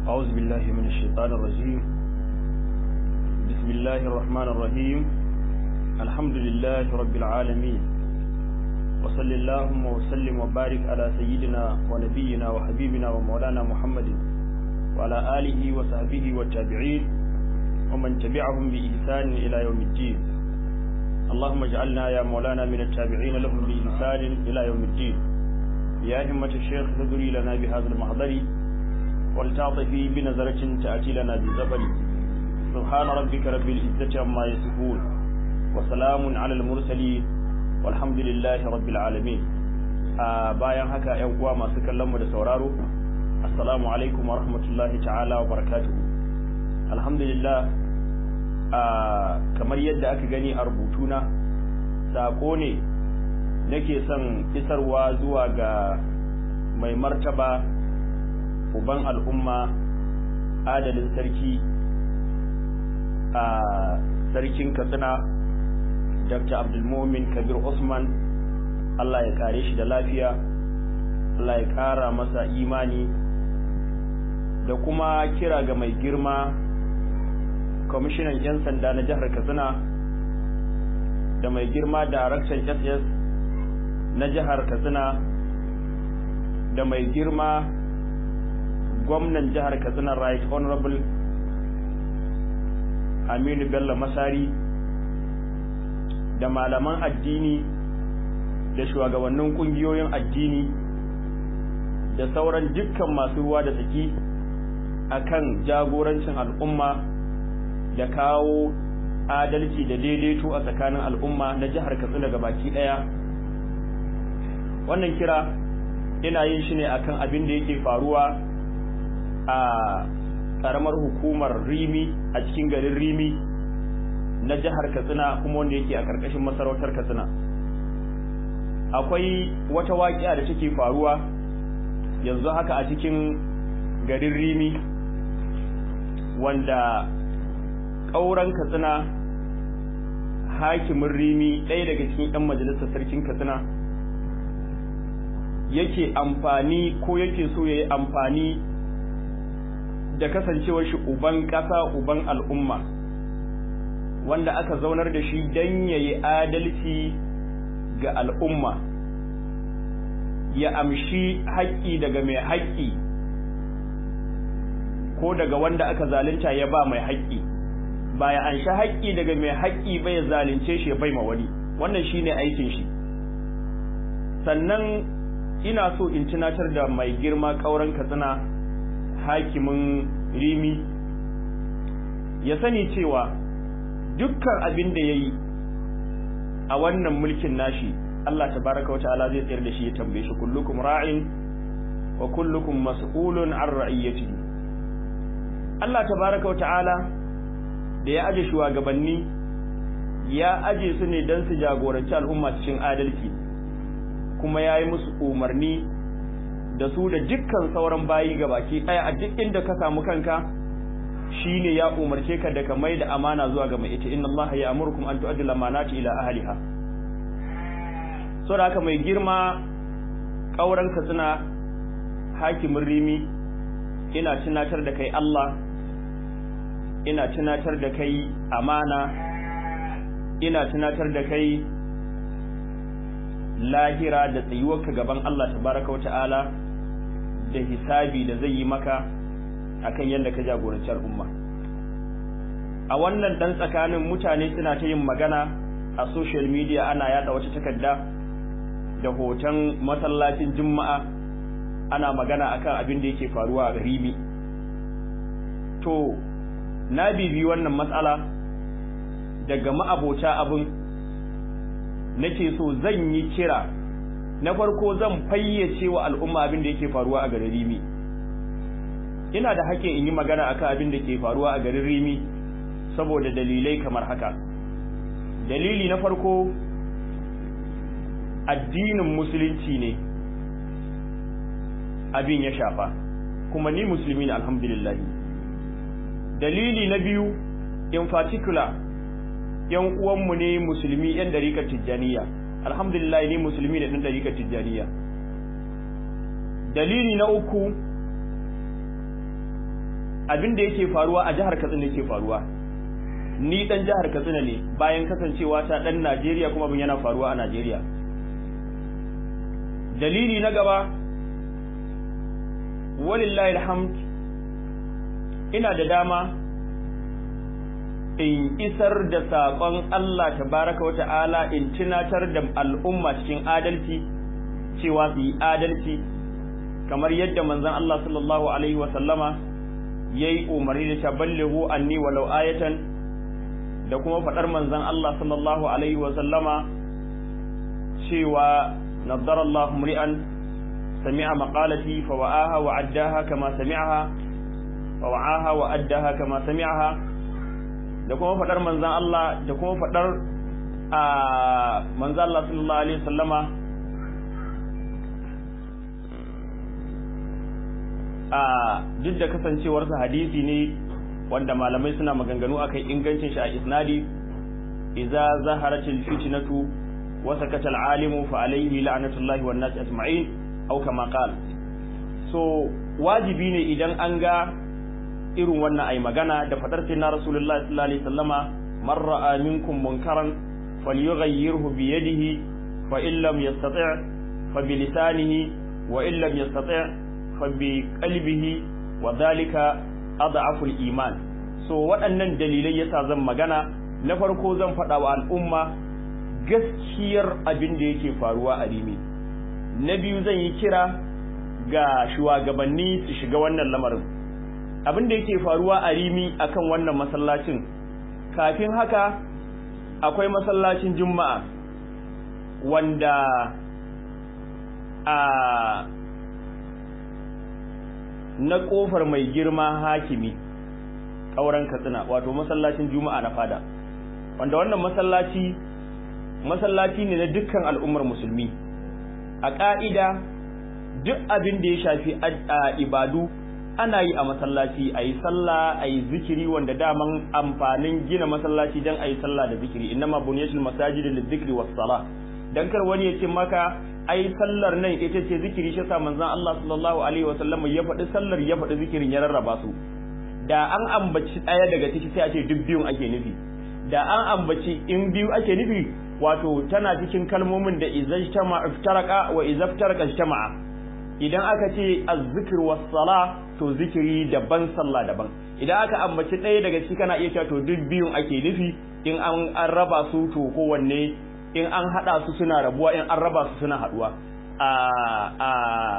أعوذ بالله من الشيطان الرجيم بسم الله الرحمن الرحيم الحمد لله رب العالمين وصل اللهم وسلم وبارك على سيدنا ونبينا وحبيبنا ومولانا محمد وعلى آله وصحبه والتابعين ومن تبعهم بإحسان إلى يوم الدين اللهم اجعلنا يا مولانا من التابعين لهم بإحسان إلى يوم الدين يا همة الشيخ فذري لنا بهذا المحضر ولتعطفي بنظرة تأتي لنا بالزبر سبحان ربك رب العزة عما يصفون وسلام على المرسلين والحمد لله رب العالمين bayan haka ƴan uwa masu kallon mu da sauraro assalamu alaikum wa rahmatullahi ta'ala wa barakatuhu alhamdulillah kamar yadda aka gani a rubutuna sako ne nake son isarwa zuwa ga mai martaba uban al'umma adalin sarki a sarkin katsina dr abdulmumin kabir usman allah ya kare shi da lafiya allah ya kara masa imani da kuma kira ga mai girma kwamishinan 'yan sanda na jihar katsina da mai girma daraktan ss na jihar katsina da mai girma gwamnan jihar katsina right honorable aminu bello masari da malaman addini da shugabannin kungiyoyin addini da sauran dukkan masu ruwa da tsaki akan jagorancin al'umma da kawo adalci da daidaito a tsakanin al'umma na jihar katsina baki daya wannan kira ina yin shi ne akan abin da yake faruwa a karamar hukumar rimi a cikin garin rimi na jihar katsina kuma wanda yake a karkashin masarautar katsina akwai wata waƙiya da take faruwa yanzu haka a cikin garin rimi wanda ƙauren katsina hakimin rimi ɗaya daga cikin 'yan majalisar sarkin katsina yake amfani ko yake so ya yi amfani da kasancewar shi uban ƙasa uban al'umma wanda aka zaunar da shi don ya yi adalci ga al'umma ya amshi haƙƙi daga mai haƙƙi ko daga wanda aka zalunta ya ba mai haƙƙi ba ya anshi haƙƙi daga mai haƙƙi ba ya zalunce shi ya bai ma wani wannan shine aikin shi sannan ina so in tunatar da mai girma ƙauren katsina hakimin rimi ya sani cewa dukkan abin da ya yi a wannan mulkin nashi Allah tabaraka wata'ala zai tsayar da shi ya tambaye shi kullukum ra'in wa kullukum mas'ulun an ra'iyatihi Allah tabaraka wata'ala da ya aje shugabanni ya aje su ne don su jagoranci al'umma cikin adalci kuma ya yi musu umarni da su da dukkan sauran bayi baki ɗaya a duk inda ka samu kanka shine ya umarce ka da ka mai da amana zuwa ga mai ita inna Allah ya amurkum an tu'addu al-amanati ila ahliha so da haka mai girma kauran ka suna hakimin rimi ina tunatar da kai Allah ina tunatar da kai amana ina tunatar da kai lahira da tsayuwarka gaban Allah tabaraka wata'ala da hisabi da zai yi maka akan yadda ka jagoranci al'umma a wannan dan tsakanin mutane suna ta yin magana a social media ana yada wata takarda da hoton masallacin juma'a ana magana akan abin da yake faruwa a rimi to na bibi wannan matsala daga ma'abota abin nake so zan yi kira na farko zan fayyace wa al'umma abin da yake faruwa a garin Rimi ina da haƙƙin in yi magana akan abin da ke faruwa a garin Rimi saboda dalilai kamar haka dalili na farko addinin musulunci ne abin ya shafa kuma ni musulmi ne alhamdulillah dalili na biyu in particular yan uwanmu ne musulmi yan dariƙar tijjaniya alhamdulillah ni musulmi ne ɗan dariƙar tijjaniya dalili na uku abin da yake faruwa a jihar Katsina yake faruwa ni dan jihar Katsina ne bayan kasancewa ta dan Najeriya kuma abin yana faruwa a Najeriya dalili na gaba walillahi alhamd ina da dama in isar da saƙon Allah tabaraka wa ta'ala in tunatar da al'umma cikin adalci cewa su yi adalci kamar yadda manzon Allah sallallahu alaihi wa sallama yayi umarni da taballighu anni walau ayatan da kuma faɗar manzon Allah sallallahu alaihi wa sallama cewa naddara Allah mri'an sami'a maqalati fa wa'aha wa addaha kama sami'aha fa wa'aha wa addaha kama sami'aha da kuma faɗar manzon Allah da kuma faɗar a manzon Allah sallallahu alaihi wa sallama a duk da kasancewarsa hadisi ne wanda malamai suna maganganu akan ingancin shi a isnadi idza zaharatil fitnatu wa sakata alimu fa alayhi la'natullahi wan nas ajma'in aw kama qala so wajibi ne idan an ga irin wannan ai magana da fadar sai na rasulullahi sallallahu alaihi wasallama man ra'a minkum munkaran falyughayyirhu bi yadihi fa in lam yastati' fa bi lisanihi wa in lam yastati' fa bi qalbihi wa dhalika adhaful iman so waɗannan dalilai yasa zan magana na farko zan faɗa wa al'umma gaskiyar abin da yake faruwa a rimi na biyu zan yi kira ga shugabanni su shiga wannan lamarin abin da yake faruwa a rimi akan wannan masallacin kafin haka akwai masallacin juma'a wanda a na kofar mai girma hakimi ƙauren katsina wato masallacin juma'a na fada wanda wannan masallaci masallaci ne na dukkan al'ummar musulmi a ƙa'ida duk abin da ya shafi ibadu ana yi a masallaci a yi sallah a yi zikiri wanda daman amfanin gina masallaci don a yi sallah da zikiri innama bunyatul masajid lil zikri was sala dan kar wani ya ce maka ai sallar nan ita ce zikiri shi sa manzon Allah sallallahu alaihi wa sallam ya faɗi sallar ya faɗi zikirin ya rarraba su da an ambaci ɗaya daga ciki sai a ce duk biyun ake nufi da an ambaci in biyu ake nufi wato tana cikin kalmomin da izajtama iftaraka wa izaftaraka ijtama'a idan aka ce az-zikr was sala to zikiri daban sallah daban idan aka ambaci ɗaya daga ciki kana iya cewa to duk biyun ake nufi in an an raba su to kowanne in an hada su suna rabuwa in an raba su suna haduwa a a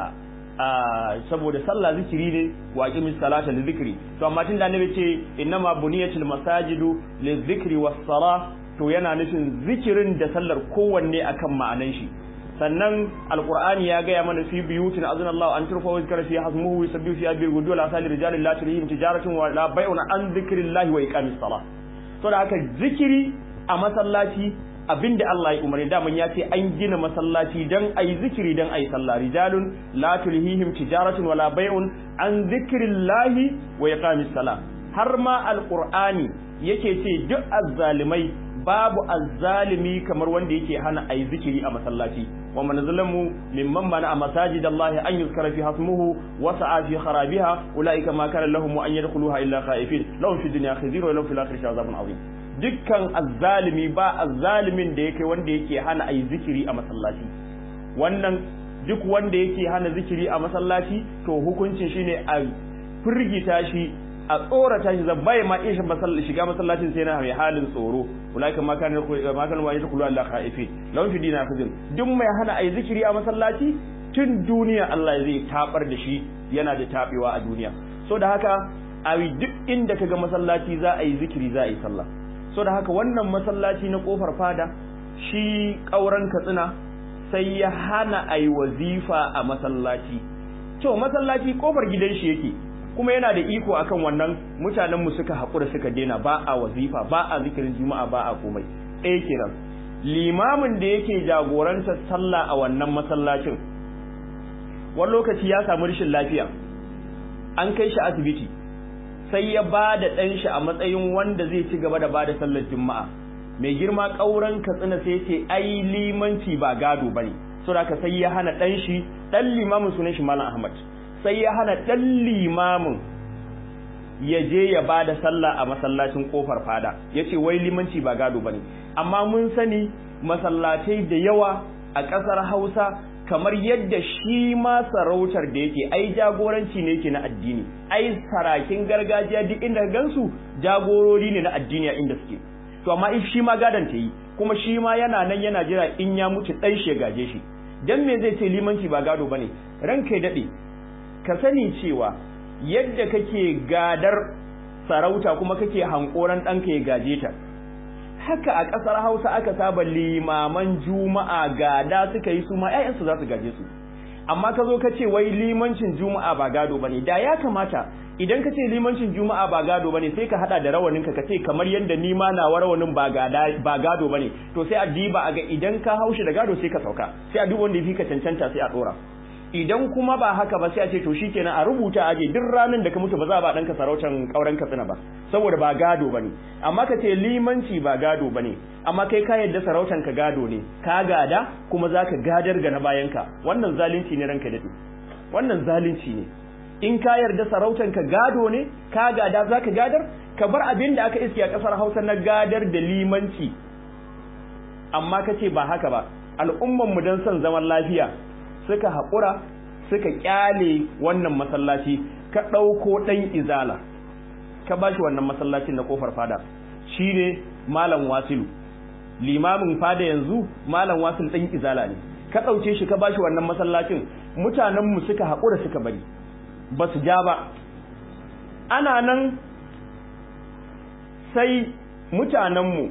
a saboda sallah zikiri ne wa aqimis salata li zikri to amma tunda annabi ce innama buniyatul masajidu li zikri was salah to yana nufin zikirin da sallar kowanne akan ma'anan shi sannan alqur'ani ya gaya mana fi biyutin azanallahu an turfa wa zikra fi hasmuhu yusabbihu fi abil gudu la sali rijalin la tulihim tijaratun wa la bai'un an zikrillahi wa iqamis salah to da haka zikiri a masallaci abinda Allah ya umarni daman ya ce an gina masallaci dan ayi zikiri dan ayi sallah rijalun la tulhihim tijaratun wala bai'un an zikrillahi wa iqamis salah har ma alqur'ani yake ce duk azzalimai babu azzalimi kamar wanda yake hana ayi zikiri a masallaci wa man zalamu mimman mana a masajidallahi an yuzkara fi hasmuhu wa sa'a fi kharabiha ulaika ma kana lahum an yadkhuluha illa khaifin lahum fi dunya khizyun wa lahum fil akhirati azabun azim dukkan azzalimi ba azzalimin da yake wanda yake hana ayi zikiri a masallaci wannan duk wanda yake hana zikiri a masallaci to hukuncin shine a firgita shi a tsorata shi zabbai ma ishin masallaci shiga masallacin sai na mai halin tsoro ulaika ma kana ma kana wa yadkhulu Allah khaifin lawan fi dina kazin duk mai hana ayi zikiri a masallaci tun duniya Allah zai tabar da shi yana da tabewa a duniya so da haka a duk inda kaga masallaci za a yi zikiri za a yi sallah so da haka wannan masallaci na kofar fada shi ƙauren katsina sai ya hana a yi wazifa a masallaci to masallaci kofar gidan shi yake kuma yana da iko akan wannan mutanenmu suka haƙura suka daina ba a wazifa ba a zikirin juma'a ba a komai ɗaya kenan limamin da yake jagorantar sallah a wannan masallacin wani lokaci ya samu rashin lafiya an kai shi asibiti sai ya ba da ɗan shi a matsayin wanda zai ci gaba da ba da sallar juma'a mai girma ƙauren katsina sai ce ai limanci ba gado ba ne so da sai ya hana ɗan shi ɗan limamin sunan shi malam ahmad sai ya hana ɗan limamin ya je ya ba da sallah a masallacin kofar fada ya ce wai limanci ba gado ba ne amma mun sani masallatai da yawa a ƙasar hausa kamar yadda shi ma sarautar da yake ai jagoranci ne yake na addini ai sarakin gargajiya duk inda gansu jagorori ne na addini a inda suke to amma if shi ma gadon ta yi kuma shi ma yana nan yana jira in ya mutu dan shi gaje shi dan me zai ce limanci ba gado bane ranka ya dade ka sani cewa yadda kake gadar sarauta kuma kake hankoran ɗanka ya gaje ta haka a ƙasar Hausa aka saba limaman juma'a gada suka yi su ma ƴaƴansu za su gaje su amma ka zo ka ce wai limancin juma'a ba gado bane da ya kamata idan ka ce limancin juma'a ba gado bane sai ka hada da rawanin ka ce kamar yadda ni ma na rawanin ba gada ba gado bane to sai a diba a ga idan ka haushi da gado sai ka sauka sai a duk wanda ya fi ka cancanta sai a dora idan kuma ba haka ba sai a ce to shikenan a rubuta aje duk ranar da ka mutu ba za a ba danka sarautan kauren katsina ba saboda ba gado bane amma ka ce limanci ba gado bane amma kai ka yadda sarautan ka gado ne ka gada kuma zaka gadar ga na bayanka wannan zalunci ne ranka dade wannan zalunci ne in ka yarda sarautan ka gado ne ka gada zaka gadar ka bar abin da aka iske a kasar Hausa na gadar da limanci amma ka ce ba haka ba al'umman mu dan son zaman lafiya suka haƙura suka ƙyale wannan masallaci ka ɗauko ɗan izala ka ba shi wannan masallacin na ƙofar fada shi ne malam wasilu limamin fada yanzu malam wasilu ɗan izala ne ka ɗauke shi ka ba shi wannan masallacin mutanenmu suka haƙura suka bari ba su ja ba ana nan sai mutanenmu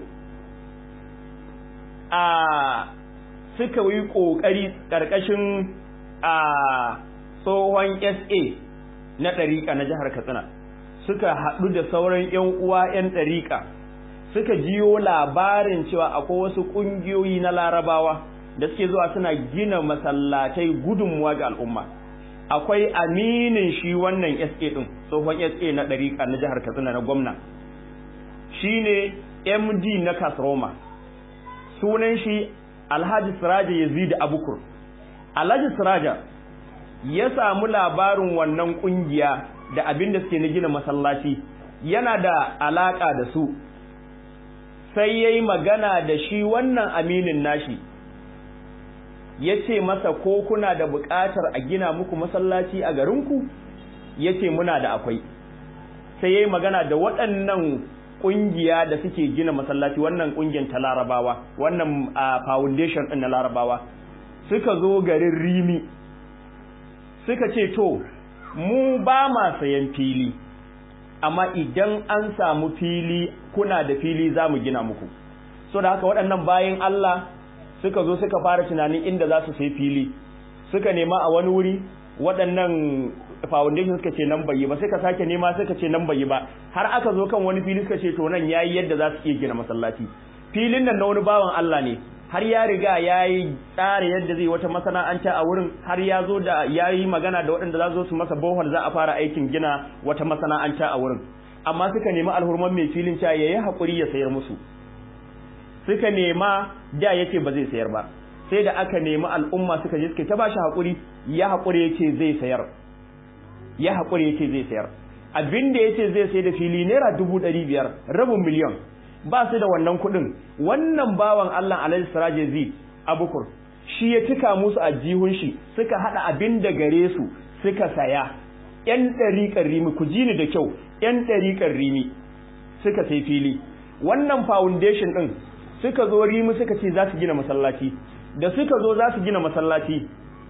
a suka yi ƙoƙari ƙarƙashin a tsohon SA na ɗariƙa na jihar Katsina suka haɗu da sauran 'yan uwa 'yan ɗariƙa suka jiyo labarin cewa akwai wasu ƙungiyoyi na larabawa da suke zuwa suna gina masallatai gudunmuwa ga al'umma akwai aminin shi wannan SA ɗin tsohon SA na ɗariƙa na jihar Katsina na gwamna shine MD na Kasroma sunan shi Alhaji Siraja Yazid Abukur Alhaji Siraja ya samu labarin wannan kungiya da abin da suke na gina masallaci yana da alaka da su sai yayi magana da shi wannan aminin nashi yace masa ko kuna da buƙatar a gina muku masallaci a garinku yace muna da akwai sai yayi magana da waɗannan kungiya da suke gina masallaci wannan kungiyar ta larabawa wannan foundation din na larabawa suka zo garin rimi suka ce to mu ba ma sayan fili amma idan an samu fili kuna da fili za mu gina muku so da haka waɗannan bayan Allah suka zo suka fara tunanin inda za su sai fili suka nema a wani wuri waɗannan foundation suka ce nan bai ba sai ka sake nema suka ce nan bai ba har aka zo kan wani fili suka ce to nan yayi yadda za su iya gina masallaci filin nan na wani bawan Allah ne har ya riga yayi tsara yadda zai wata masana'anta a wurin har ya zo da yayi magana da waɗanda za su masa bohol za a fara aikin gina wata masana'anta a wurin amma suka nemi alhurman mai filin cewa yayi hakuri ya sayar musu suka nema da yake ba zai sayar ba sai da aka nemi al'umma suka je suka ta bashi hakuri ya hakuri yace zai sayar ya haƙuri yake zai sayar abin da yace zai sai da fili naira dubu ɗari biyar rabin miliyon ba su da wannan kuɗin wannan bawan Allah alaihi siraje zi abukur shi ya cika musu a jihun shi suka haɗa abin da gare su suka saya ƴan ɗariƙar rimi ku ji ni da kyau ƴan ɗariƙar rimi suka sai fili wannan foundation ɗin suka zo rimi suka ce za su gina masallaci da suka zo za su gina masallaci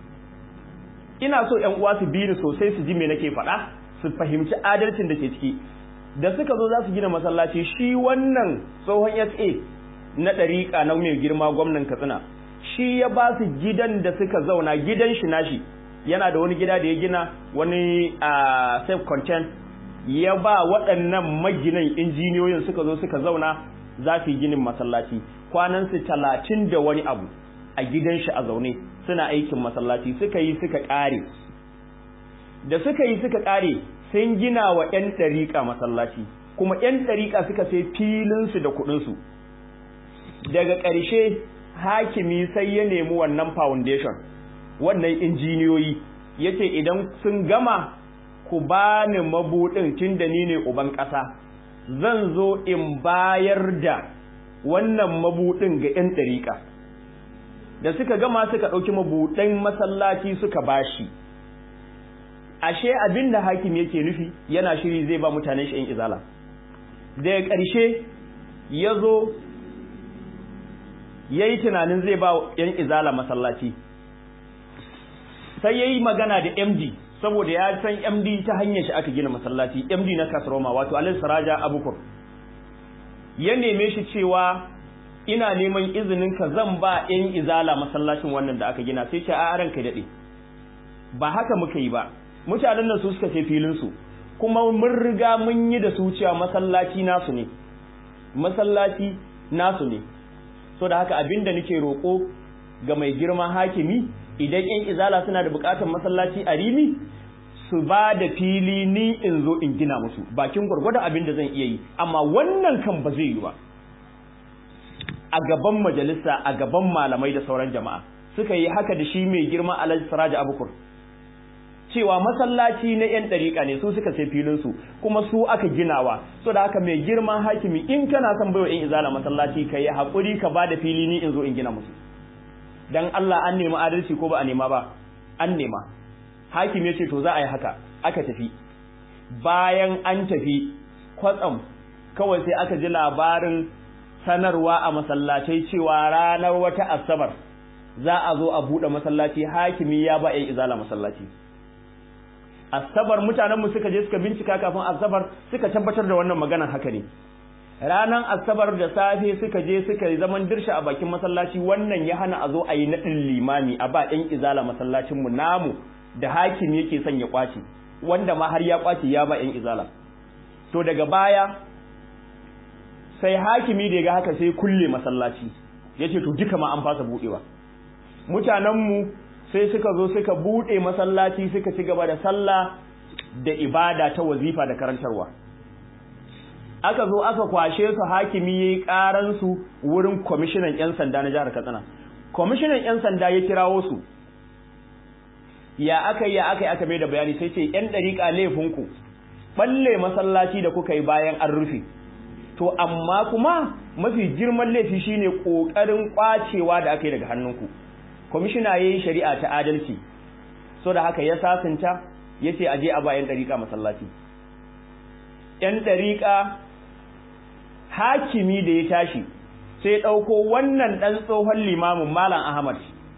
ina so ƴan uwa su bi ni sosai su ji me nake faɗa su fahimci adalcin da ke ciki da suka zo za su gina masallaci shi wannan tsohon SA na ɗariƙa na mai girma gwamnan Katsina shi ya ba su gidan da suka zauna gidan shi nashi yana da wani gida da ya gina wani a self content ya ba waɗannan maginan injiniyoyin suka zo suka zauna za su yi ginin masallaci kwanansu talatin da wani abu a gidan shi a zaune suna aikin masallaci suka yi suka ƙare da suka yi suka ƙare sun gina wa 'yan ɗariƙa masallaci kuma 'yan ɗariƙa suka sai filinsu da kuɗinsu daga ƙarshe hakimi sai ya nemi wannan foundation wannan injiniyoyi ya ce idan sun gama ku bani mabudin tunda ni ne uban ƙasa zan zo in bayar da wannan mabudin ga 'yan ɗariƙa da suka gama suka ɗauki mabuɗin masallaci suka bashi ashe abin da hakim yake nufi yana shiri zai ba mutanen shi 'yan izala daga ƙarshe ya zo ya yi tunanin zai ba 'yan izala masallaci sai ya yi magana da md saboda ya san md ta hanyar shi aka gina masallaci md na kasroma wato alin saraja abukur ya neme shi cewa ina neman izinin ka zan ba 'yan izala masallacin wannan da aka gina sai ce a ranka daɗe ba haka muka yi ba mutanen nan su suka ce filinsu kuma mun riga mun yi da su cewa masallaci nasu ne masallaci nasu ne so da haka abinda nake roƙo ga mai girma hakimi idan yan izala suna da buƙatar masallaci a rimi su ba da fili ni in zo in gina musu bakin gwargwadon abin da zan iya yi amma wannan kan ba zai yi ba a gaban majalisa a gaban malamai da sauran jama'a suka yi haka da shi mai girma alhaji siraja abukur cewa masallaci na yan ɗariƙa ne su suka sai filinsu kuma su aka ginawa so da haka mai girman hakimi in kana son baiwa yan izala masallaci ka yi haƙuri ka ba da fili ni in zo in gina musu dan Allah an nemi adalci ko ba a nema ba an nema hakim ya ce to za a yi haka aka tafi bayan an tafi kwatsam kawai sai aka ji labarin sanarwa a masallacai cewa ranar wata asabar za a zo a buɗe masallaci hakimi ya ba yan izala masallaci asabar mutanenmu suka je suka bincika kafin asabar suka tabbatar da wannan maganar haka ne ranar asabar da safe suka je suka yi zaman dirsha a bakin masallaci wannan ya hana a zo a yi naɗin limami a ba ɗan izala masallacinmu namu da hakim yake son ya ƙwace wanda ma har ya ƙwace ya ba ɗan izala to daga baya sai hakimi da ya ga haka sai kulle masallaci ya ce to duka ma an fasa buɗewa mutanenmu sai suka zo suka buɗe masallaci suka ci gaba da sallah da ibada ta wazifa da karantarwa aka zo aka kwashe su hakimi yayi karan su wurin kwamishinan yan sanda na jihar Katsina kwamishinan yan sanda ya kirawo su ya aka ya aka aka mai da bayani sai ce yan dariƙa laifin ku balle masallaci da kuka yi bayan an rufe to amma kuma mafi girman laifi shine kokarin kwacewa da aka yi daga hannunku kwamishina yayi shari'a ta adalci so da haka ya sasanta yace aje a bayan dariƙa masallaci yan dariƙa hakimi da ya tashi sai ɗauko wannan ɗan tsohon limamin Malam Ahmad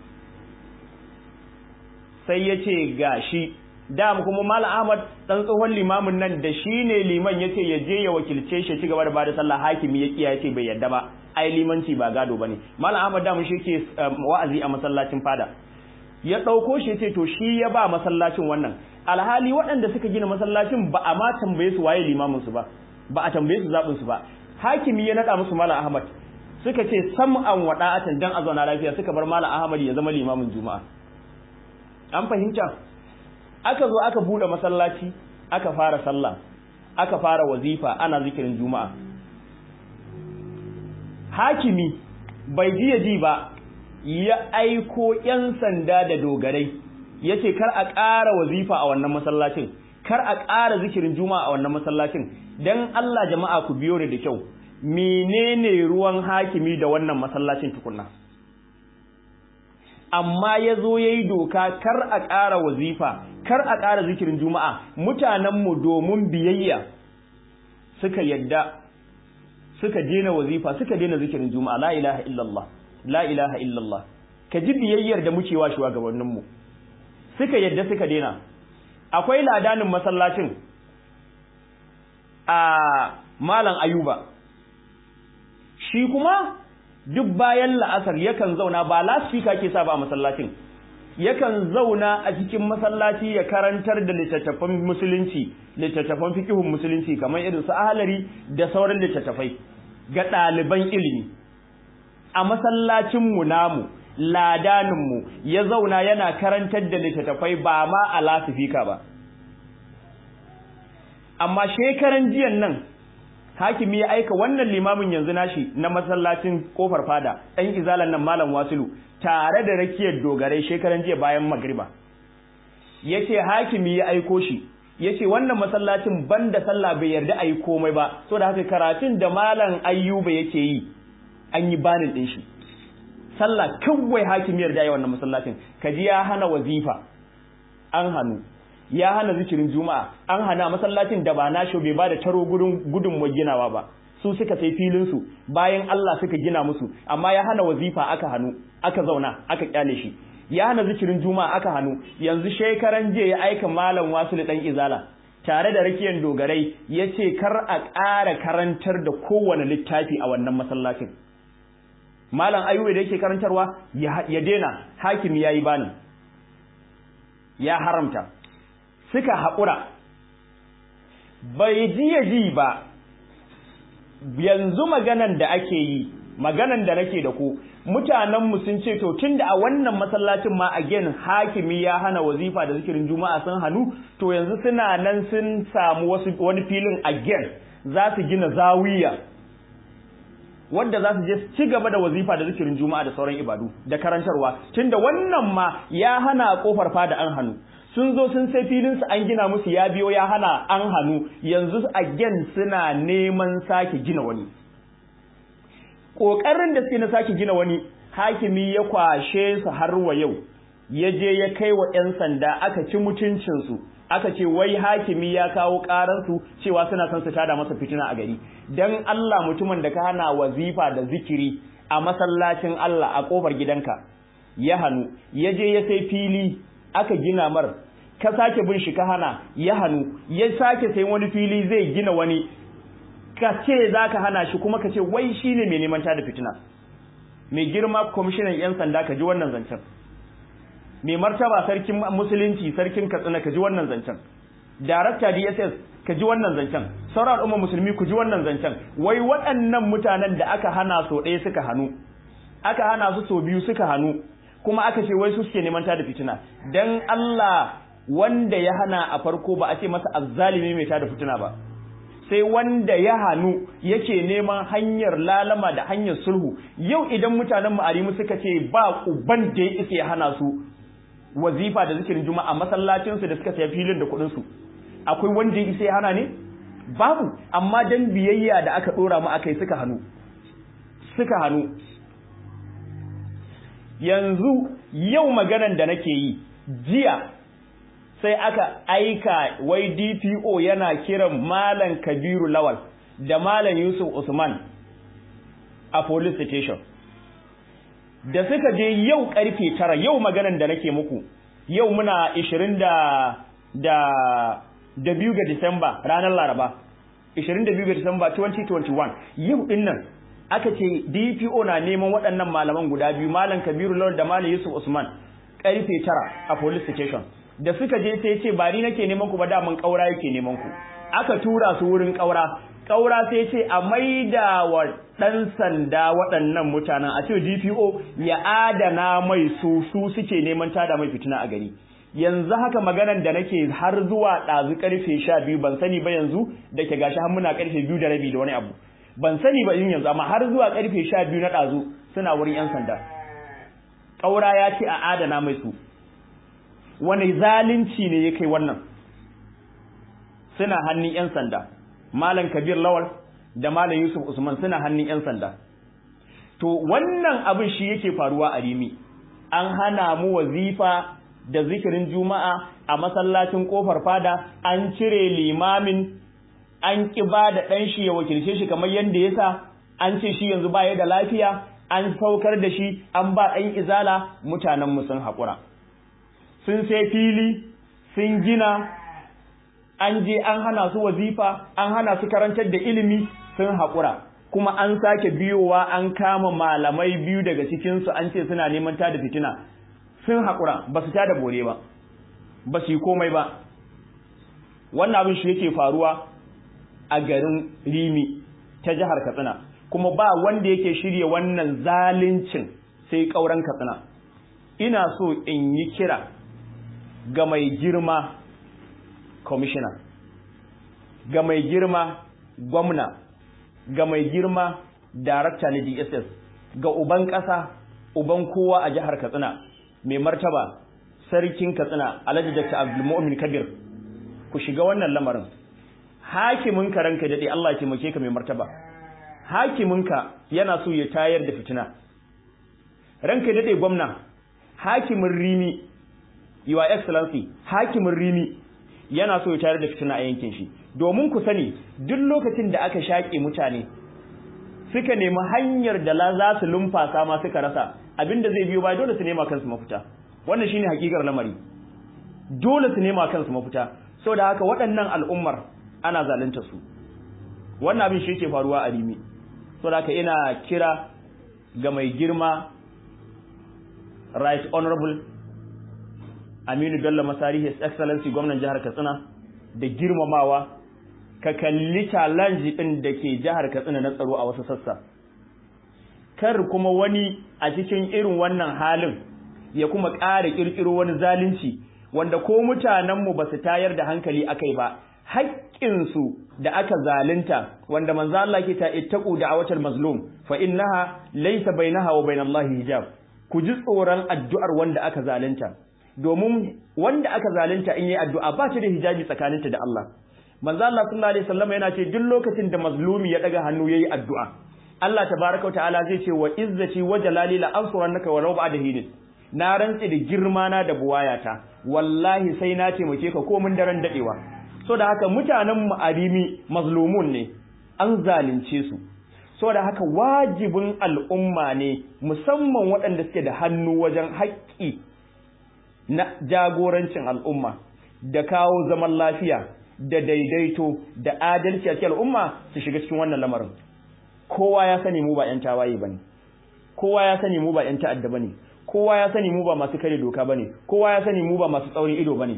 sai ya ce ga shi dam kuma Malam Ahmad ɗan tsohon limamin nan da shi ne liman ya ce ya je ya wakilce shi ci gaba da bada sallah hakimi ya kiya ya ce bai yadda ba ai limanci ba gado bane Malam Ahmad dam shi ke wa'azi a masallacin fada ya ɗauko shi ce to shi ya ba masallacin wannan alhali waɗanda suka gina masallacin ba a ma tambaye su waye limamin su ba ba a tambaye su zaɓin su ba hakimi ya nada musu malam ahmad suka ce sam'an wa da'atan dan a zauna lafiya suka bar malam ahmad ya zama limamin juma'a an fahimta aka zo aka bude masallaci aka fara sallah aka fara wazifa ana zikirin juma'a hakimi bai ji ya ji ba ya aiko yan sanda da dogarai yace kar a ƙara wazifa a wannan masallacin kar a ƙara zikirin juma'a a wannan masallacin dan Allah jama'a ku biyo ni da kyau menene ruwan hakimi da wannan masallacin tukunna amma ya zo ya yi doka kar a ƙara wazifa kar a ƙara zikirin juma'a mutanenmu domin biyayya suka yadda suka dena wazifa suka dena zikirin juma'a la ilaha illallah la ilaha illallah ka ji biyayyar da muke wa shugabanninmu suka yadda suka dena akwai ladanin masallacin a malam ayuba shi kuma duk bayan la'asar yakan zauna ba lasfika ke sa ba masallacin yakan zauna a cikin masallaci ya karantar da littattafan musulunci littattafan fikihun musulunci kamar irin su ahalari da sauran littattafai ga ɗaliban ilimi a masallacin mu namu ladaninmu ya zauna yana karantar da littattafai ba ma a lasifika ba amma shekaran jiyan nan hakimi ya aika wannan limamin yanzu nashi na masallacin kofar fada ɗan izalan nan malam wasilu tare da rakiyar dogarai shekaran jiya bayan magriba yace hakimi ya aiko shi yace wannan masallacin banda sallah bai yarda ayi komai ba so da haka karatun da malam ayyuba yake yi an yi banin din shi sallah kawai hakimi yarda yi wannan masallacin kaji ya hana wazifa an hanu ya hana zikirin juma'a an hana masallacin da ba nashi bai ba da taro gudun gudun ginawa ba su suka sai filin su bayan Allah suka gina musu amma ya hana wazifa aka hanu aka zauna aka kyale shi ya hana zikirin juma'a aka hanu yanzu shekaran jiya ya aika malam wasu dan izala tare da rakiyan dogarai yace kar a ƙara karantar da kowane littafi a wannan masallacin malam ayyuba da yake karantarwa ya dena hakimi yayi bani ya haramta suka haƙura bai ji ya ji ba yanzu maganan da ake yi maganan da nake da ku mutanenmu sun ce to tunda a wannan masallacin ma again hakimi ya hana wazifa da zikirin juma'a sun hannu to yanzu suna nan sun samu wasu wani filin again za su gina zawiya wanda za su je ci gaba da wazifa da zikirin juma'a da sauran ibadu da karantarwa tunda wannan ma ya hana kofar fada an hannu sun zo sun sai filin su an gina musu ya biyo ya hana an hannu yanzu again suna neman sake gina wani kokarin da suke na sake gina wani hakimi ya kwashe su har wa yau ya je ya kai wa 'yan sanda aka ci mutuncinsu aka ce wai hakimi ya kawo karansu cewa suna son su tada masa fitina a gari dan Allah mutumin da ka hana wazifa da zikiri a masallacin Allah a kofar gidanka ya hanu ya je ya sai fili aka gina mar ka sake bin shi ka hana ya hanu ya sake sai wani fili zai gina wani ka ce za ka hana shi kuma ka ce wai shi ne mai neman tada fitina mai girma kwamishinan 'yan sanda ka ji wannan zancen mai martaba sarkin musulunci sarkin katsina ka ji wannan zancen darakta dss ka ji wannan zancen sauran al'umma musulmi ku ji wannan zancen wai waɗannan mutanen da aka hana so ɗaya suka hannu aka hana su so biyu suka hannu kuma aka ce wai su suke neman tada fitina dan Allah wanda ya hana a farko ba a ce masa azzalimi mai tada fitina ba sai wanda ya hannu yake neman hanyar lalama da hanyar sulhu yau idan mutanen ma'arimu suka ce ba uban da ya isa ya hana su wazifa da zikirin juma'a masallacin su da suka saya filin da kuɗin su akwai wanda ya isa ya hana ne babu amma dan biyayya da aka dora mu akai suka hannu suka hannu yanzu yau maganan da nake yi jiya sai aka aika wai DPO yana kiran Malam Kabiru Lawal da Malam Yusuf Usman a police station da suka je yau karfe tara yau maganan da nake muku yau muna 20 da da da biyu ga Disamba ranar Laraba 22 ga Disamba 2021 yau din nan aka ce DPO na neman waɗannan malaman guda biyu Malam Kabiru Lawal da Malam Yusuf Usman karfe tara a police station da suka je sai ce ba ni nake neman ku ba da mun kaura yake neman ku aka tura su wurin kaura kaura sai ce a maida wa dan sanda waɗannan mutanen a ce DPO ya adana mai su su suke neman tada mai fitina a gari yanzu haka maganan da nake har zuwa ɗazu karfe sha biyu ban sani ba yanzu da ke gashi har muna karfe biyu da rabi da wani abu ban sani ba yin yanzu amma har zuwa karfe sha biyu na ɗazu suna wurin 'yan sanda ƙaura ya ce a adana mai su wani zalunci ne ya kai wannan suna hannun 'yan sanda malam kabir lawal da malam yusuf usman suna hannun 'yan sanda to wannan abin shi yake faruwa a rimi an hana mu wazifa da zikirin juma'a a masallacin kofar fada an cire limamin an ƙi ba da ɗan shi ya wakilce shi kamar yadda ya sa an ce shi yanzu baya da lafiya an saukar da shi an ba ɗan izala mutanenmu sun haƙura sun sai fili sun gina an je an hana su wazifa an hana su karantar da ilimi sun haƙura kuma an sake biyowa an kama malamai biyu daga cikinsu an ce suna neman tada fitina sun haƙura ba su tada bore ba ba su yi komai ba wannan abin shi yake faruwa a garin rimi ta jihar katsina kuma ba wanda yake shirya wannan zalincin sai ƙauren katsina ina so in yi kira ga mai girma commissioner ga mai girma gwamna ga mai girma darakta na dss ga uban ƙasa uban kowa a jihar katsina mai martaba sarkin katsina alhaji dr abdulmu'min kabir ku shiga wannan lamarin hakimin ka ranka dade Allah ya taimake ka mai martaba hakimin ka yana so ya tayar da fitina ranka dade gwamna hakimin rimi your excellency hakimin rimi yana so ya tayar da fitina a yankin shi domin ku sani duk lokacin da aka shaƙe mutane suka nemi hanyar da la za su lumfasa ma suka rasa abinda zai biyo ba dole su nema kansu mafita wannan shine hakikar lamari dole su nema kansu mafita saboda haka waɗannan al'ummar ana zalunta su wannan abin shi yake faruwa a rimi saboda haka ina kira ga mai girma right honorable Aminu Bello Masari His Excellency gwamnan jihar Katsina da girmamawa ka kalli challenge din da ke jihar Katsina na tsaro a wasu sassa kar kuma wani a cikin irin wannan halin ya kuma ƙara ƙirƙiro wani zalunci wanda ko mutanenmu ba su tayar da hankali akai ba haƙƙinsu da aka zalunta wanda manzo Allah ke ta ittaqu da'awatal mazlum fa innaha laysa bainaha wa bainallahi hijab ku ji tsoron addu'ar wanda aka zalunta domin wanda aka zalunta in yi addu'a ba ta da hijabi tsakaninta da Allah manzo Allah sallallahu alaihi wasallam yana ce duk lokacin da mazlumi ya daga hannu yayi addu'a Allah tabaaraka wa ta'ala zai ce wa izzati wa jalali la ansurannaka wa law ba'da hinin na rantsi da girma na da buwayata wallahi sai na taimake ka ko mun daren dadewa so da haka mutanen mu arimi mazlumun ne an zalunce su so da haka wajibin al'umma ne musamman waɗanda suke da hannu wajen haƙƙi na jagorancin al'umma da kawo zaman lafiya da daidaito da adalci a cikin al'umma su shiga cikin wannan lamarin kowa ya sani mu ba 'yan tawaye bane kowa ya sani mu ba 'yan ta'adda bane kowa ya sani mu ba masu kare doka bane kowa ya sani mu ba masu tsaurin ido bane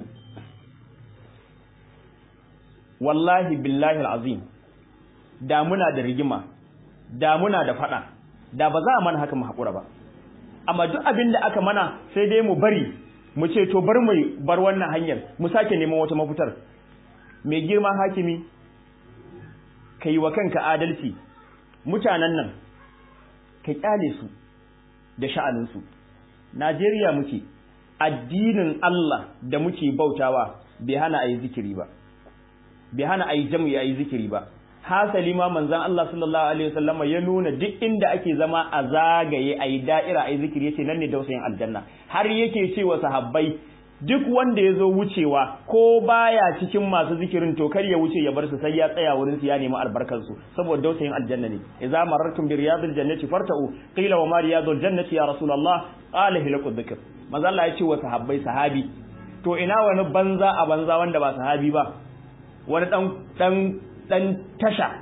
wallahi billahi alazim da muna da rigima da muna da fada da ba za a mana haka mu hakura ba amma duk abin da aka mana sai dai mu bari mu ce to bar mu bar wannan hanyar mu sake neman wata mafitar mai girma hakimi kai wa kanka adalci mutanen nan ka kyale su da sha'anin su Najeriya muke addinin Allah da muke bautawa bai hana ayi zikiri ba bai hana ayi jam'i ayi zikiri ba hasali ma manzon Allah sallallahu alaihi wasallam ya nuna duk inda ake zama a zagaye ayi da'ira ayi zikiri yace nan ne dausayin aljanna har yake cewa sahabbai duk wanda ya zo wucewa ko baya cikin masu zikirin to kar ya wuce ya bar su sai ya tsaya wurin su ya nemi albarkar su saboda dausayin aljanna ne idza marartum bi riyadil jannati farta'u qila wa ma riyadul jannati ya rasulullah qala hilaqu dhikr manzo Allah ya ce wa sahabbai sahabi to ina wani banza a banza wanda ba sahabi ba wani dan dan dan tasha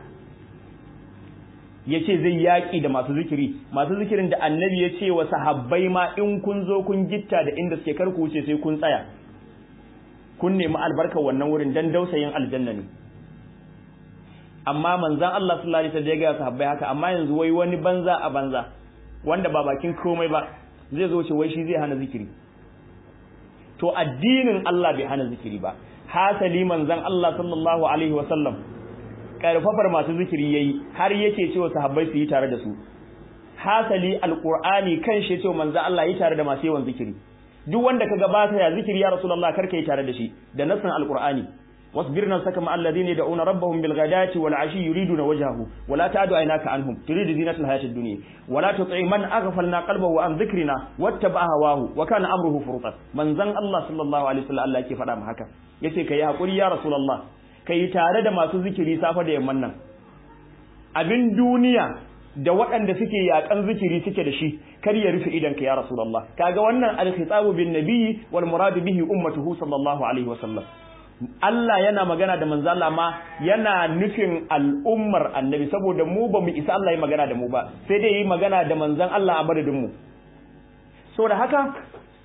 ya ce zai yaƙi da masu zikiri masu zikirin da annabi ya ce wa sahabbai ma in kun zo kun gitta da inda suke karku wuce sai kun tsaya kun nemi albarkar wannan wurin dan dausayin aljanna ne amma manzan Allah sallallahu alaihi wasallam ya ga sahabbai haka amma yanzu wai wani banza a banza wanda ba bakin komai ba zai zo ce wai shi zai hana zikiri to addinin Allah bai hana zikiri ba hasali manzan Allah sallallahu alaihi wasallam karfafar masu zikiri yayi har yake cewa sahabbai su yi tare da su hasali alqur'ani kan shi cewa manzo Allah yi tare da masu yawan zikiri duk wanda kaga ba ta ya zikiri ya rasulullah karka yi tare da shi da nassan alqur'ani wasbir nafsaka ma alladhina yad'una rabbahum bil ghadati wal ashi yuriduna wajhahu wa la ta'du aynaka anhum turidu zinatal hayatid dunya wa la tuti man aghfalna qalbahu an dhikrina wattaba'a hawahu wa kana amruhu furutan manzon Allah sallallahu alaihi wasallam Allah yake faɗa mu haka yace kai hakuri ya rasulullah ka yi tare da masu zikiri safa da yamman nan abin duniya da waɗanda suke yaƙan zikiri suke da shi kar ya rufe idan ka ya rasulullah kaga wannan al-khitabu bin nabiyyi wal muradu bihi ummatuhu sallallahu alaihi wa sallam Allah yana magana da manzo Allah ma yana nufin al'ummar annabi saboda mu ba mu isa Allah ya magana da mu ba sai dai yi magana da manzon Allah a madadin mu saboda haka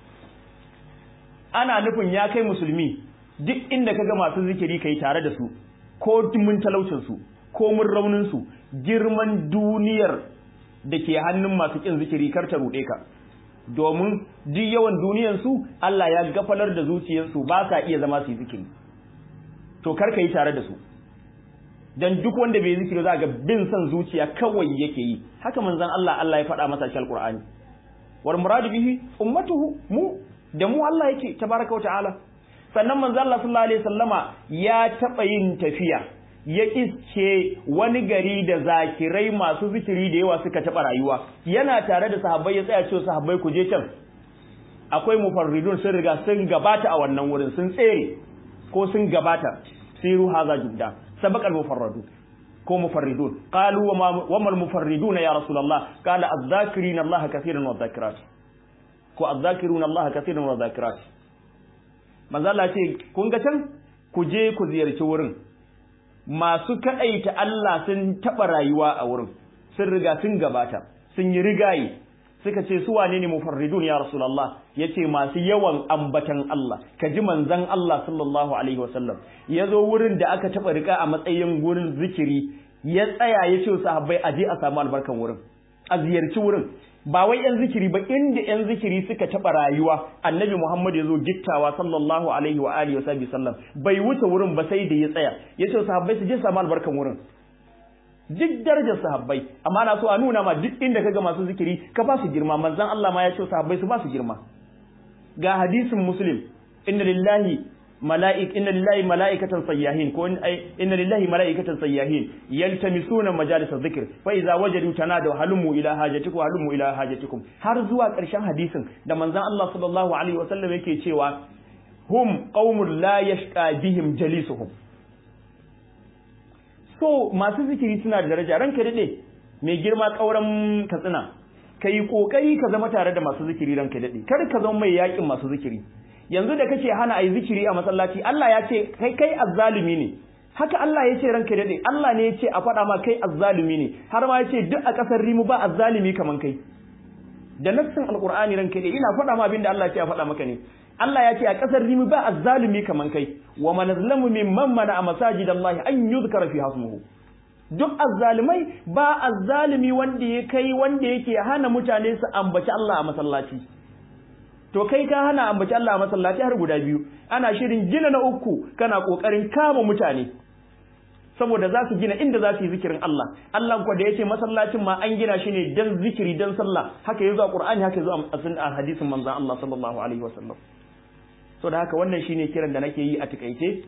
ana nufin ya kai musulmi duk inda kaga masu zikiri kai tare da su ko mun talaucin su ko mun raunin su girman duniyar da ke hannun masu kin zikiri kar ta rude ka domin duk yawan duniyar su Allah ya gafalar da zuciyar su ba sa iya zama su yi zikiri to kar ka yi tare da su dan duk wanda bai zikiri za ga bin son zuciya kawai yake yi haka manzon Allah Allah ya faɗa masa cikin Alqur'ani wal muradu bihi ummatuhu mu da mu Allah yake tabaraka wa ta'ala sannan manzo Allah sallallahu alaihi wasallama ya taba yin tafiya ya iske wani gari da zakirai masu zikiri da yawa suka taba rayuwa yana tare da sahabbai ya tsaya cewa sahabbai ku je can akwai mufarridun sun riga sun gabata a wannan wurin sun tsere ko sun gabata siru haza judda sabaqal mufarradu ko mufarridun qalu wa mal mufarridun ya rasulullah qala adh-dhakirina Allah kaseeran wa dhakirat ko adh-dhakiruna Allah kaseeran wa dhakirat manzo Allah ce kun ga can ku je ku ziyarci wurin masu kaɗaita Allah sun taɓa rayuwa a wurin sun riga sun gabata sun yi rigayi suka ce su wane ne mufarridun ya rasulullah yace masu yawan ambatan Allah ka ji manzon Allah sallallahu alaihi wasallam ya zo wurin da aka taɓa rika a matsayin wurin zikiri ya tsaya ya ce sahabbai aje a samu albarkan wurin a ziyarci wurin ba wai yan zikiri ba inda yan zikiri suka taɓa rayuwa annabi Muhammad ya zo gittawa sallallahu alaihi wa alihi wa sallam bai wuce wurin ba sai da ya tsaya ya ce sahabbai su je samu albarkan wurin duk darajar sahabbai amma na so a nuna ma duk inda kaga masu zikiri ka ba su girma manzon Allah ma ya ce sahabbai su ba su girma ga hadisin muslim inna lillahi mala'ik inna lillahi mala'ikatan sayyahin ko inna lillahi mala'ikatan sayyahin yaltamisuna majalis dhikr fa idza wajadu tanadu halumu ila hajatikum halumu ila hajatikum har zuwa ƙarshen hadisin da manzon Allah sallallahu alaihi wasallam yake cewa hum qaumun la yashqa bihim jalisuhum so masu zikiri suna da daraja ranka dade mai girma kauran katsina kai kokari ka zama tare da masu zikiri ranka dade kar ka zama mai yakin masu zikiri yanzu da kake hana ayi zikiri a masallaci Allah ya ce kai kai azzalumi ne haka Allah ya ce ranka dade Allah ne ya ce a faɗa ma kai azzalumi ne har ma ya ce duk a ƙasar rimu ba azzalumi kaman kai da nassin alqur'ani ranka dade ina faɗa ma abin da Allah ya ce a faɗa maka ne Allah ya ce a ƙasar rimu ba azzalumi kaman kai wa man azlamu mimman mana a masajidallahi an yuzkara fi hasmuhu duk azzalimai ba azzalimi wanda ya kai wanda yake hana mutane su ambaci Allah a masallaci to kai ka hana ambaci Allah a masallaci har guda biyu ana shirin gina na uku kana kokarin kama mutane saboda za su gina inda za su yi zikirin Allah Allah ko da yace masallacin ma an gina shi ne dan zikiri dan sallah haka yazo a Qur'ani haka yazo a hadisin manzon Allah sallallahu alaihi wasallam so da haka wannan shine kiran da nake yi a takaice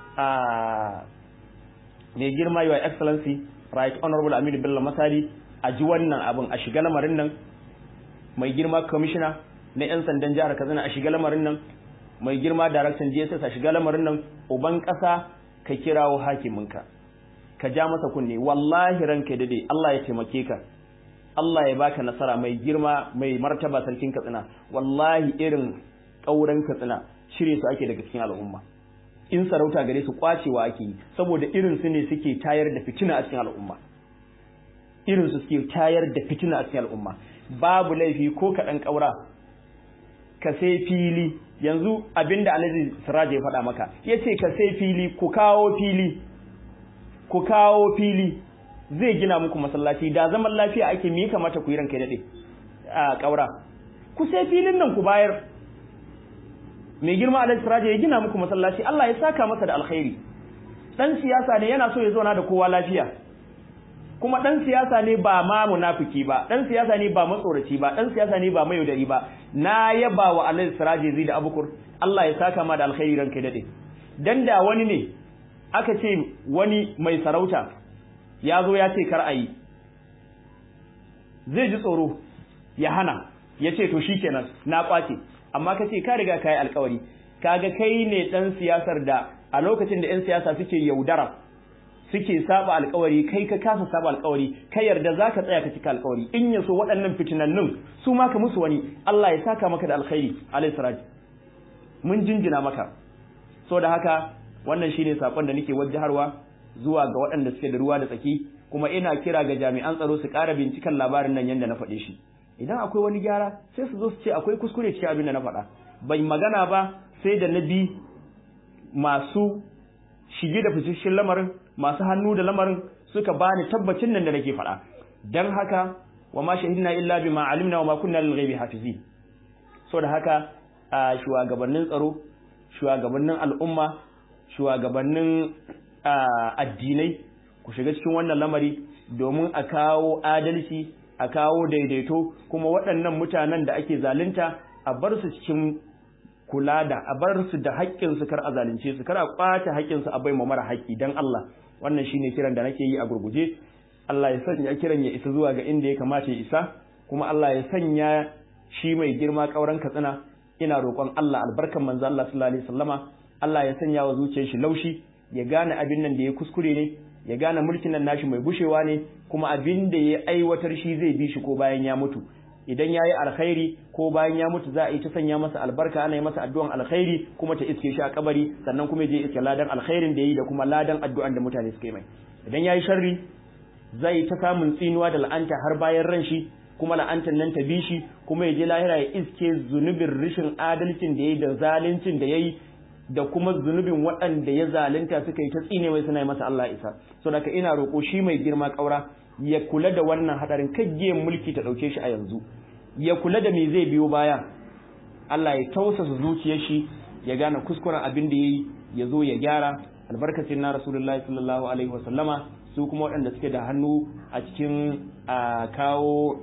a mai girma your excellency right honorable Aminu Bello Masari a ji wannan abin a shiga lamarin nan mai girma commissioner na 'yan sandan jihar Katsina a shiga lamarin nan mai girma daraktan DSS a shiga lamarin nan uban ƙasa ka kirawo hakiminka ka ja masa kunne wallahi ranka dade Allah ya taimake ka Allah ya baka nasara mai girma mai martaba sarkin Katsina wallahi irin ƙauren Katsina shirye su ake daga cikin al'umma in sarauta gare su kwacewa ake yi saboda irin su ne suke tayar da fitina a cikin al'umma irin su suke tayar da fitina a cikin al'umma babu laifi ko kaɗan ƙaura ka sai fili yanzu abinda Alhaji Siraj ya faɗa maka yace ka sai fili ku kawo fili ku kawo fili zai gina muku masallaci da zaman lafiya ake me kamata ku yi ranka dade a ƙaura ku sai filin nan ku bayar mai girma Alhaji Siraj ya gina muku masallaci Allah ya saka masa da alkhairi dan siyasa ne yana so ya zauna da kowa lafiya kuma dan siyasa ne ba ma munafiki ba dan siyasa ne ba matsoraci ba dan siyasa ne ba mai yaudari ba na yaba wa Alhaji Siraje zai da Abukur Allah ya saka ma da alkhairi ranka dade dan da wani ne aka ce wani mai sarauta ya zo ya ce kar ayi zai ji tsoro ya hana ya ce to shikenan na kwace amma ka ce ka riga ka yi alkawari kaga kai ne dan siyasar da a lokacin da 'yan siyasa suke yaudara suke saba alkawari kai ka kasa saba alkawari ka yarda zaka tsaya ka cika alkawari in yaso waɗannan fitinannun su ma ka musu wani Allah ya saka maka da alkhairi alayhi siraj mun jinjina maka so da haka wannan shine sakon da nake wajjarwa zuwa ga waɗanda suke da ruwa da tsaki kuma ina kira ga jami'an tsaro su ƙara binciken labarin nan yanda na faɗe shi idan akwai wani gyara sai su zo su ce akwai kuskure cikin abin da na faɗa bai magana ba sai da na bi masu shige da ficishin lamarin masu hannu da lamarin suka bani tabbacin nan da nake faɗa dan haka wa ma shahidna illa bima alimna wa ma kunna lil ghaibi hafizin so da haka a shugabannin tsaro shugabannin al'umma shugabannin addinai ku shiga cikin wannan lamari domin a kawo adalci a kawo daidaito kuma waɗannan mutanen da ake zalunta a bar su cikin kula da a bar su da haƙƙin su kar a zalunce su kar a kwace haƙƙin su a bai mara haƙƙi dan Allah wannan shine kiran da nake yi a gurguje Allah ya sanya kiran ya isa zuwa ga inda ya kamata ya isa kuma Allah ya sanya shi mai girma kauran katsina ina roƙon Allah albarkan manzo Allah sallallahu alaihi wasallama Allah ya sanya wa zuciyar shi laushi ya gane abin nan da ya kuskure ne ya gane mulkin nan nashi mai bushewa ne kuma abin da ya aiwatar shi zai bi shi ko bayan ya mutu idan ya yi alkhairi ko bayan ya mutu za a yi ta sanya masa albarka ana yi masa addu'an alkhairi kuma ta iske shi a kabari sannan kuma je iske ladan alkhairin da ya yi da kuma ladan addu'an da mutane suka yi mai idan ya yi sharri zai ta samun tsinuwa da la'anta har bayan ran shi kuma la'antar nan ta bi shi kuma ya je lahira ya iske zunubin rishin adalcin da ya yi da zaluncin da ya yi da kuma zunubin waɗanda ya zalunta suka yi ta tsine mai suna yi masa Allah isa so daga ina roƙo shi mai girma ƙaura ya kula da wannan hadarin kaggiyen mulki ta ɗauke shi a yanzu ya kula da me zai biyo baya Allah ya tausasa zuciyar shi ya gane kuskuren abin da yayi ya zo ya gyara albarkacin na rasulullahi sallallahu alaihi wasallama su kuma waɗanda suke da hannu a cikin kawo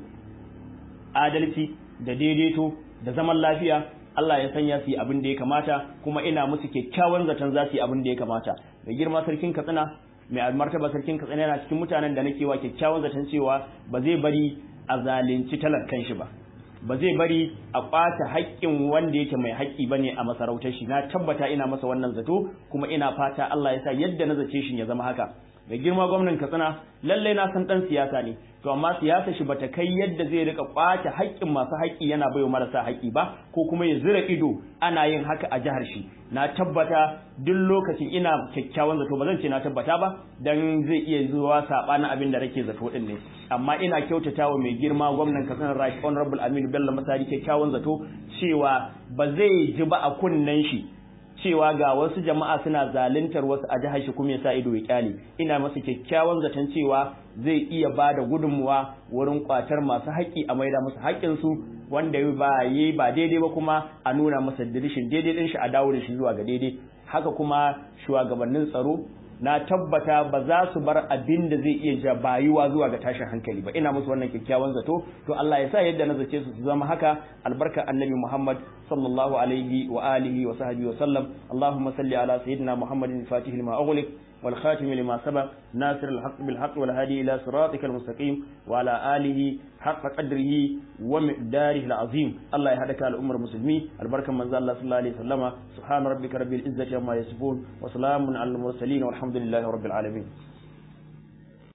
adalci da daidaito da zaman lafiya Allah ya sanya su yi abin da ya kamata kuma ina musu kyakkyawan zaton za su yi abin da ya kamata mai girma sarkin katsina mai martaba sarkin katsina yana cikin mutanen da nake wa kyakkyawan zaton cewa ba zai bari a zalunci talakan shi ba ba zai bari a ɓata haƙƙin wanda yake mai haƙƙi bane a masarautar shi na tabbata ina masa wannan zato kuma ina fata Allah ya sa yadda na zace shi ya zama haka mai girma gwamnan Katsina lalle na san dan siyasa ne to amma siyasa shi bata kai yadda zai rika kwace haƙƙin masu haƙƙi yana baiwa marasa haƙƙi ba ko kuma ya zira ido ana yin haka a jihar shi na tabbata duk lokacin ina kyakkyawan zato ba zan ce na tabbata ba dan zai iya zuwa sabanin abin da rake zato din ne amma ina kyautatawa mai girma gwamnan Katsina Right Honorable Aminu Bello Masari kyakkyawan zato cewa ba zai ji ba a kunnen shi cewa ga wasu jama'a suna zaluntar wasu a jihar shi kuma ya sa ido ya kyale ina masa kyakkyawan zaton cewa zai iya ba da gudunmuwa wurin kwatar masu haƙƙi a maida musu haƙƙinsu wanda ba yi ba daidai ba kuma a nuna masa dirishin daidai din shi a dawo da shi zuwa ga daidai haka kuma shugabannin tsaro na tabbata ba za su bar abin da zai iya jabayuwa zuwa ga tashin hankali ba ina musu wannan kyakkyawan zato to Allah ya sa yadda na zace su su zama haka albarka annabi Muhammad sallallahu alaihi wa alihi wa sahbihi wa sallam Allahumma salli ala sayyidina Muhammadin fatihil ma ughliq والخاتم لما سبق ناصر الحق بالحق والهادي إلى صراطك المستقيم وعلى آله حق قدره ومقداره العظيم الله يهدك على أمر المسلمين البركة من زال الله صلى الله عليه وسلم سبحان ربك رب العزة عما يصفون وسلام على المرسلين والحمد لله رب العالمين